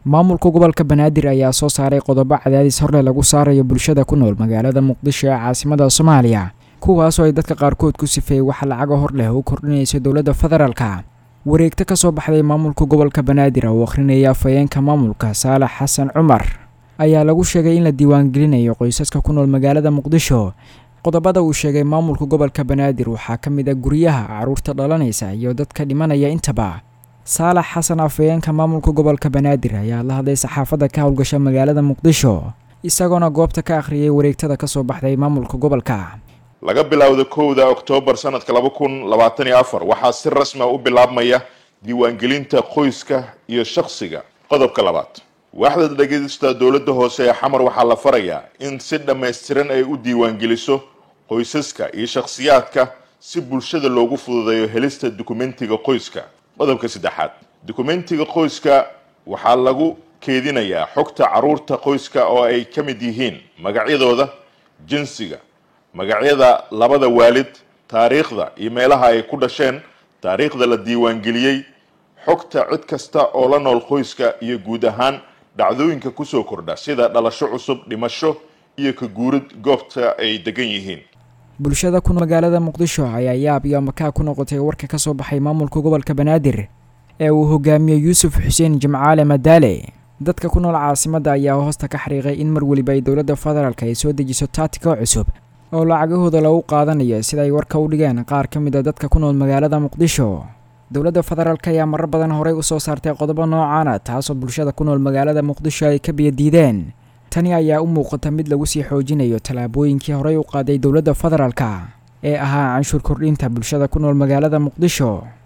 maamulka gobolka banaadir ayaa soo saaray qodobo cadaadis horle lagu saarayo bulshada ku nool magaalada muqdisho ee caasimada soomaaliya kuwaasoo ay dadka qaarkood ku sifeeyey waxa lacaga hor leh u kordhinaysa dowladda federaalka wareegto ka soo baxday maamulka gobolka banaadir oo akhrinaya afhayeenka maamulka saalax xasan cumar ayaa lagu sheegay in la diiwaangelinayo qoysaska ku nool magaalada muqdisho qodobada uu sheegay maamulka gobolka banaadir waxaa ka mid ah guryaha carruurta dhalanaysa iyo dadka dhimanaya intaba saalax xasan afhayeenka maamulka gobolka banaadir ayaa la hadlay saxaafadda ka howlgasha magaalada muqdisho isagoona goobta ka akhriyay wareegtada ka soo baxday maamulka gobolka laga bilaawda kowda oktoobar sanadka laba kun labaatan iyo afar waxaa si rasmia u bilaabmaya diiwaangelinta qoyska iyo shakhsiga qodobka labaad waaxda dhegeysta dowladda hoose ee xamar waxaa la farayaa in si dhammaystiran ay u diiwaangeliso qoysaska iyo shakhsiyaadka si bulshada loogu fududeeyo helista dukumentiga qoyska qodobka saddexaad dukumentiga qoyska waxaa lagu keedinayaa xogta carruurta qoyska oo ay ka mid yihiin magacyadooda jinsiga magacyada labada waalid taariikhda iyo meelaha ay ku dhasheen taariikhda la diiwaangeliyey xogta cid kasta oo la nool qoyska iyo guud ahaan dhacdooyinka kusoo kordha sida dhalasho cusub dhimasho iyo ka guurid goobta ay degan yihiin bulshada ku magaalada muqdisho ayaa yaab iyo makaa ku noqotay warka ka soo baxay maamulka gobolka banaadir ee uu hogaamiyo yuusuf xuseen jimcaale madaale dadka ku nool caasimadda ayaa hoosta ka xariiqay in mar weliba ay dowladda federaalk ay soo dejiso taatika cusub oo lacagahooda lagu qaadanayo sida ay warka u dhigeen qaar ka mid a dadka ku nool magaalada muqdisho dowladda federaalk ayaa marar badan horey u soo saartay qodobo noocaana taasoo bulshada ku nool magaalada muqdisho ay ka biyadiideen tani ayaa u muuqata mid lagu sii xoojinayo tallaabooyinkii horey u qaaday dowladda federaalka ee ahaa canshuur kordhinta bulshada ku nool magaalada muqdisho